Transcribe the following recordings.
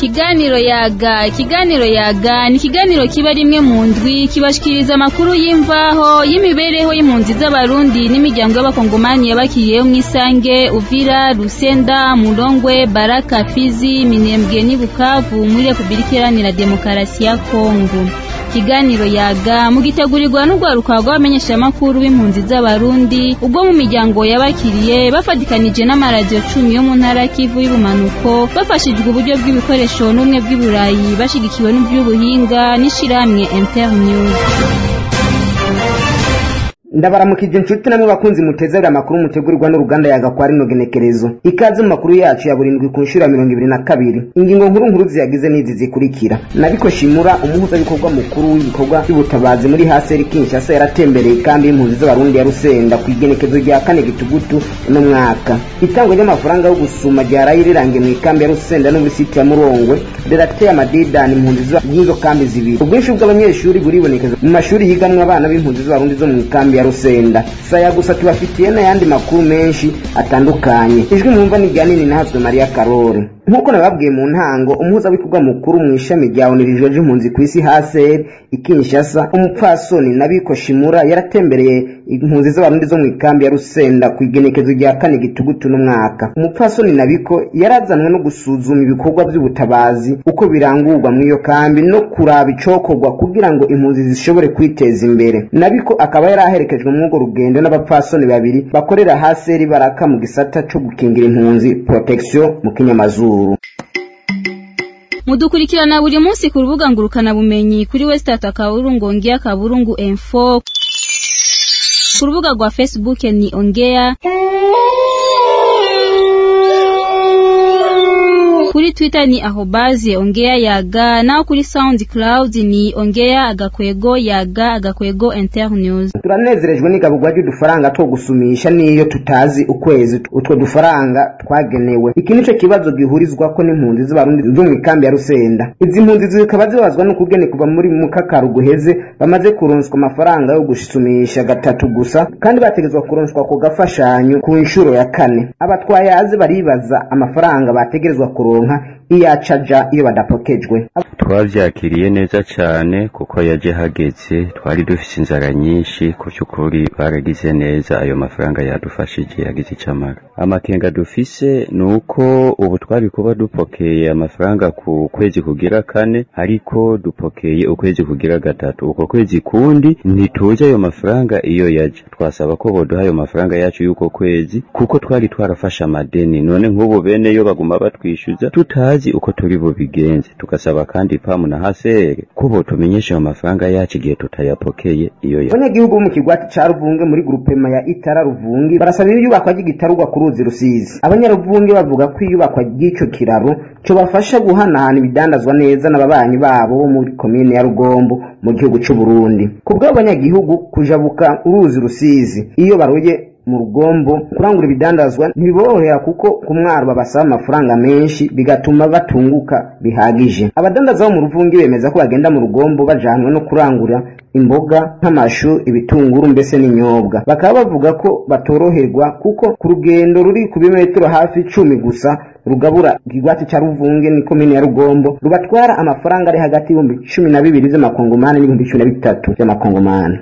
ikiganiro yaga ikiganiro yaga ni ikiganiro kiba rimwe mu ndwi kibashikiriza amakuru y'imvaho y'imibereho y'impunzi z'abarundi n'imiryango y'abakongomani yabakiriyeho mw'isange uvira rusenda murongwe baraka fizi minembwe n'i bukavu muri repubulika iharanira demokarasi ya kongo ikiganiro yaga mugitegurirwa n'urwaruka rw'abamenyeshamakuru b'impunzi z'abarundi ubwo mu miryango yabakiriye bafatikanije n'amaradiyo cumi yo mu ntara kivu y'ubumanuko bafashijwe uburyo bw'ibikoresho n'ubumwe bw'iburayi bashigikiwe n'iby'ubuhinga n'ishirahamwe internews ndabaramukije inshuti namwe bakunzi mutezera amakuru mutegurirwa n'uruganda yaga kwa rino genekerezo ikaze mu makuru yacu ya burindwi ku nshuro ya mirongo ibiri na kabiri ingingo nkuru nkuru ziyagize n'izi zikurikira nabiko shimura umuhuzabikorwa mukuru w'ibikorwa by'ubutabazi muri haseri kinshasa yaratembereye ikambi y'impunzi z'abarundi ya rusenda ku igenekezo rya kane gitugutu uno mwaka itangwa ry'amafaranga yo gusuma ryaraye rirangiye mu ikambi ya rusenda no muri siti ya murongwe rirateye amadidani impunzi z'izo kambi zibiri ubwinshi bw'abanyeshuri buribonekeza mu mashuri yigamwo abana b'impunzi z'abarundi zo mu ikambi ya rusenda saya gusa tubafitiye n'ayandi makuru menshi atandukanye ijwi mwumva ni rya nini nahazwe mariya karori nk'uko nababwiye mu ntango umuhuzabikorwa mukuru mu ishami rya onirijo ry'impunzi ku isi haseri ikinshasa umupfasoni nabiko shimura yaratembereye impunzi z'abarundi zo mu ikambi ya rusenda ku igenekezo rya kane gitugutu n'umwaka umupfasoni nabiko yarazanwe no gusuzuma ibikorwa by'ubutabazi uko birangurwa mu iyo kambi no kuraba icokorwa kugira ngo impunzi zishobore kwiteza imbere nabiko akaba yari aherekejwe muri urwo rugendo n'abapfasoni babiri bakorera haseri baraka mu gisata co gukingira impunzi protection mu kinyamazuru mudukurikirana buri munsi ku rubuga ngurukanabumenyi kuri wesitata kaburungu ongea kaburungu info ku rubuga rwa facebook ni ongea kuri twitter ni ahobaze ongea yaga naho kuri soundcloud ni ongea agakwego yaga agakwego internews turanezerejwe n'igabugwa ry'udufaranga two gusumisha n'iyo tutazi ukwezi utwo dufaranga twagenewe iki nico kibazo gihurizwako n'impunzi z'abarundi zo mu ikambi ya rusenda izi mpunzi zikaba zibazwa n'ukugene kuva muri mukakaru guheze bamaze kuronswa amafaranga yo gusumisha gatatu gusa kandi bategezwa kuronswa ku gafashanyo ku nshuro ya kane abatwayazi baribaza amafaranga bategerezwa kuronka iyo acaja iyo badapokejwe twavyakiriye neza cane kuko yaje hageze twari dufise inzara nyinshi ku cy'ukuri baragize neza ayo mafaranga yadufashije yagize icamara amakenga dufise ni uko ubu twari kuba dupokeye amafaranga ku kwezi kugira kane ariko dupokeye ukwezi kugira gatatu uko kwezi kundi ntituzi ayo mafaranga iyo yaje twasaba ko boduha ayo mafaranga yacu y'uko kwezi kuko twari twarafashe amadeni none nk'ubu bene yo baguma batwishyuza tutazi uko turi bubigenze tugasaba kandi pamu na hasere ko botumenyesha ayo mafaranga yacu igihe tutayapokeye iyo ya abanyagihugu bo mu kigwati ca ruvunge muri grupema ya itara ruvungi barasaba iyubakwa ry'igitarugwa ku ruzi rusizi abanyaruvunge bavuga ko iyubakwa ry'ico kiraro cobafasha guhanahana ibidandazwa neza n'ababanyi babo bo muri komine ya rugombo mu gihugu c'uburundi ku bw'abo banyagihugu kujabuka uruzi rusizi iyo baroye mu rugombo kurangura ibidandazwa ntibiborohera kuko ku mwaro babasaba amafaranga menshi bigatuma batunguka bihagije abadandaza bo mu ruvungi bemeza ko bagenda mu rugombo bajanwe no kurangura imboga nk'amashu ibitunguru mbese n'inyobwa bakaba bavuga ko batoroherwa kuko ku rugendo ruri ku bimetero hafi icumi gusa rugabura ikigwati ca ruvunge ni komine ya rugombo rubatwara amafaranga ari hagati y'ibihumbi cumi na bibiri vy'amakongomani n'ibihumbi cumi na bitatu vy'amakongomani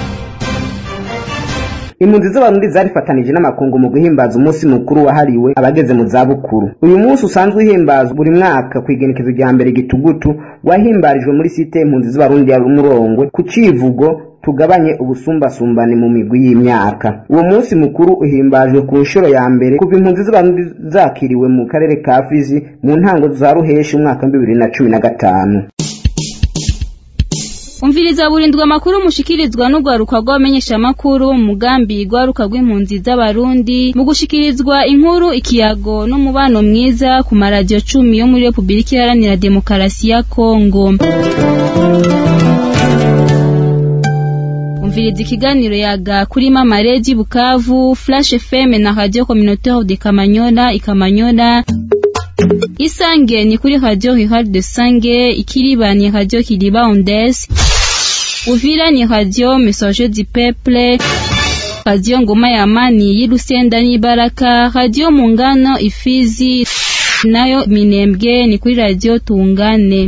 impunzi z'abarundi zarifatanije n'amakungu mu guhimbaza umunsi mukuru wahariwe abageze mu zabukuru uyu munsi usanzwe uhimbazwa buri mwaka ku igenekezo rya mbere gitugutu wahimbarijwe muri site impunzi z'abarundi ya murongwe ku civugo tugabanye ubusumbasumbane mu migwi y'imyaka uwo munsi mukuru uhimbajwe ku nshuro ya mbere kuva impunzi z'abarundi zakiriwe mu karere ka fizi mu ntango za ruheshi umwaka wa bibiri na cumi na gatanu umviriza burindwa amakuru mushikirizwa n'urwaruka rw'abamenyeshamakuru mu mugambi rwaruka rw'impunzi z'abarundi mu gushikirizwa inkuru ikiyago n'umubano mwiza ku maradiyo cumi yo muri repubulika iharanira demokarasi ya kongo umviriza ikiganiro yaga kuri mama redi bukavu flash fm na radio communautaire de kamanyola ikamanyola isange ni kuri radio rurale de sange ikiriba ni radio kiriba ondes uvira ni radio messager du peuple radio ngoma ya amani y'irusenda n'ibaraka radio mungano ifizi nayo minembwe ni kuri radio tungane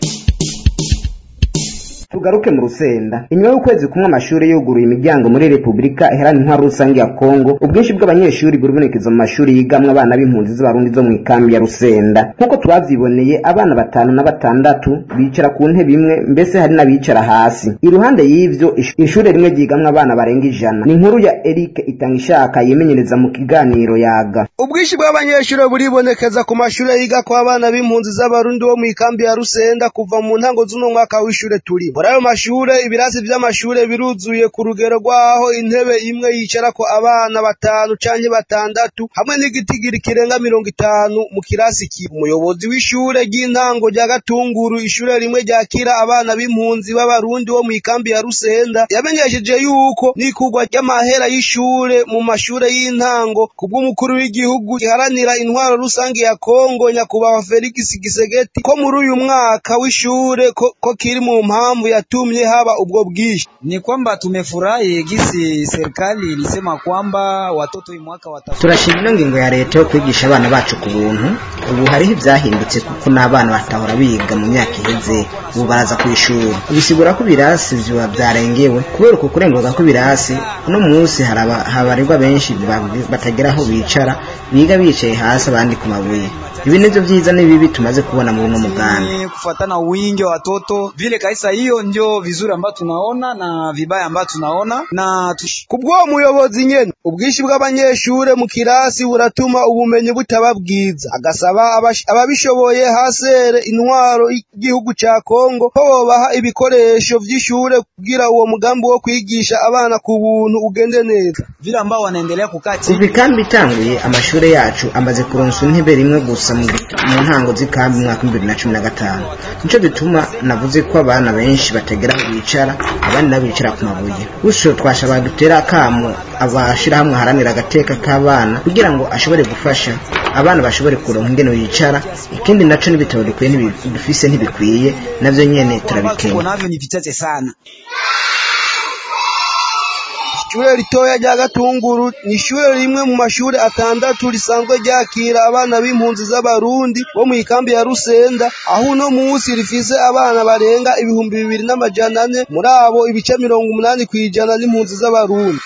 tugaruke mu rusenda inyuma y'ukwezi kumwe amashuri yuguruye imiryango muri repubulika iharanira intwaro rusange ya kongo ubwinshi bw'abanyeshuri buribonekeza mu mashuri yigamwo abana b'impunzi z'abarundi zo mu ikambi ya rusenda nk'uko twavyiboneye abana batanu na batandatu bicara ku ntebe imwe mbese hari n'abicara hasi iruhande y'ivyo ish- ishure rimwe ryigamwo abana barenga ijana ni inkuru ya eric itanga ishaka yimenyereza mu kiganiro yaga ubwinshi bw'abanyeshuri buribonekeza ku mashuri yiga ko abana b'impunzi z'abarundi bo mu ikambi ya rusenda kuva mu ntango z'uno mwaka w'ishure turimo muri ayo mashure ibirasi vy'amashure biruzuye ku rugero rw'aho intebe imwe yicarako abana batanu canke batandatu hamwe n'igitigiri kirenga mirongo itanu mu kirasi kimwe umuyobozi w'ishure ry'intango rya gatunguru ishure rimwe ryakira abana b'impunzi b'abarundi bo mu ikambi ya rusenda yamenyesheje yuko n'ikurwa ry'amahera y'ishure mu mashure y'intango kubw'umukuru w'igihugu giharanira intwaro rusange ya kongo nyakubahwa felix gisegeti ko muri uyu mwaka w'ishure ko, ko kiri mu mpamvu yatumye haba ubwo bwinshi Ni kwamba tumefurahi gisi serikali ilisema kwamba watoto hii mwaka wata turashima ino ngingo ya leta yo kwigisha abana bacu ku buntu ubu hariho ivyahindutse kuko n'abana batahora biga mu myaka iheze ubu baraza ku ishuri bisigura ko ibirasi vyoba vyarengewe kubera uko kurenguka kw'ibirasi uno munsi hari aba- habarirwa benshi ba- batagera aho bicara biga bicaye hasi abandi ku mabuye ibi nivyo vyiza n'ibibi tumaze kubona muri uno mugambi Ni kufuatana wingi wa watoto vile kabisa, hiyo ndio vizuri ambayo tunaona na vibaya ambayo tunaona na tush... kubw'uwo muyobozi nyene ubwinshi bw'abanyeshure mu kirasi buratuma ubumenyi butaba bwiza agasaba abash- ababishoboye hasere intwaro y'igihugu ca kongo ko bobaha ibikoresho vy'ishure kugira uwo mugambi wo kwigisha abana ku buntu ugende neza vile ambao wanaendelea kukaa chini kuva ikambi itanguye amashure yacu amaze kuronsa intebe rimwe gusa mu mu ntango z'ikambi mu mwaka w'ibihumbi bibiri na cumi na gatanu nico gituma navuze ko abana benshi bategera aho bicara abandi nabo bicara ku mabuye gutyo twashobora dutera akamo abashirahamwe aharanira agateka k'abana kugira ngo ashobore gufasha abana bashobore kuronka ingene bicara ikindi naco n'ibitabo dukwiye ntibi- dufise ntibikwiye navyo nyene ambao tuko turabikenya navyo ni vichache sana. ishure ritoya rya gatunguru ni ishure rimwe mu mashure atandatu risanzwe ryakira abana b'impunzi z'abarundi bo mu ikambi ya rusenda aho uno munsi rifise abana barenga ibihumbi bibiri n'amajana ane muri abo ibice mirongo umunani kw'ijana n'impunzi z'abarundi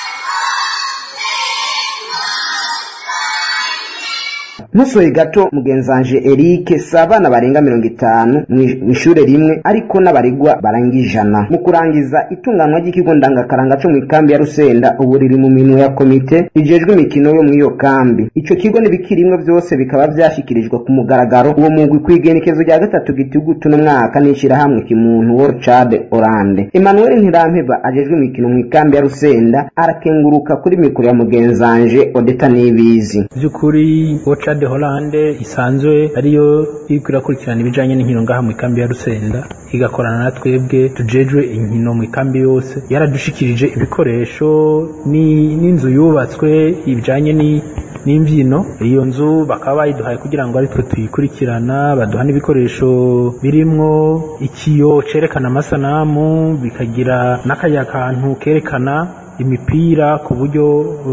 ntusoye gato mugenzanje Eric si abana barenga mirongo itanu mu ishure rimwe ariko n'abaregwa barenga ijana mu kurangiza itunganwa ry'ikigo ndangakaranga co mu ikambi ya rusenda ubu riri mu minwe ya komite rijejwe imikino yo mu iyo kambi ico kigo n'ibikirimwe vyose bikaba vyashikirijwe ku mugaragaro uwo mugwi kw'igenekezo rya gatatu gitugutu n'umwaka n'ishirahamwe kimuntu World Chad Orande Emmanuel Ntirampeba ajejwe imikino mu ikambi ya rusenda arakenguruka kuri mikoro ya mugenzanje Odeta Nibizi by'ukuri Ocha de Hollande isanzwe ariyo iriko irakurikirana ibijanye n'inkino ngaha mu ikambi ya Rusenda igakorana na twebwe tujejwe inkino mu ikambi yose yaradushikirije ibikoresho ni- n'inzu yubatswe ibijanye ni n'imbyino iyo nzu bakaba bayiduhaye kugira ngo aritwe tuyikurikirana baduha n'ibikoresho birimwo ikiyo cerekana amasanamu bikagira n'akaya kantu kerekana imipira ku buryo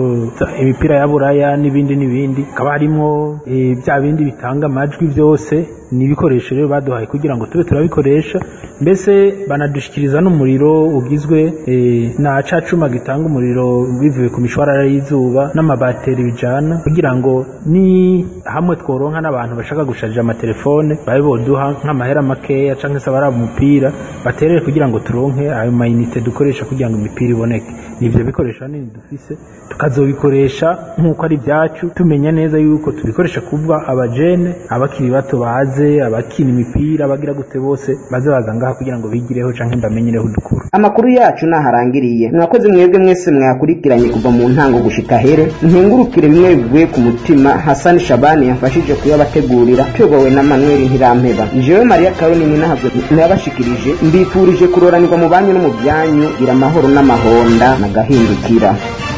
uh, imipira ya buraya n'ibindi n'ibindi hakaba harimwo eh, bya bindi bitanga amajwi byose ni ibikoresho rero baduhaye kugira ngo tube turabikoresha mbese banadushikiriza n'umuriro ugizwe eh, na ca cuma gitanga umuriro bivuye ku mishwarara y'izuba n'amabateri bijana kugira ngo ni hamwe tworonka n'abantu bashaka gusharija amatelefone babe boduha nk'amahera makeya canke se abaraba umupira baterere kugira ngo turonke ayo mayinite dukoresha kugira ngo imipira iboneke nivyo bikoresho hanini dufise tukazobikoresha nk'uko ari ibyacu tumenya neza yuko tubikoresha kuva abajene abakiri bato baze abakina imipira abagira gute bose baze baza ngaha kugira ngo bigireho canke mbamenyereho udukuru amakuru yacu naharangiriye mwakoze mwebwe mwese mwakurikiranye kuva mu ntango gushika here nkengurukire bimwe bivuye ku mutima hasani shabani yamfashije kuyabategurira tuyobowe na manuel ntirampeba jewe mariya karoni ninahabwe nayabashikirije mbifurije kuroranirwa mu banyu no mu byanyu gira amahoro n'amahonda nagahindukira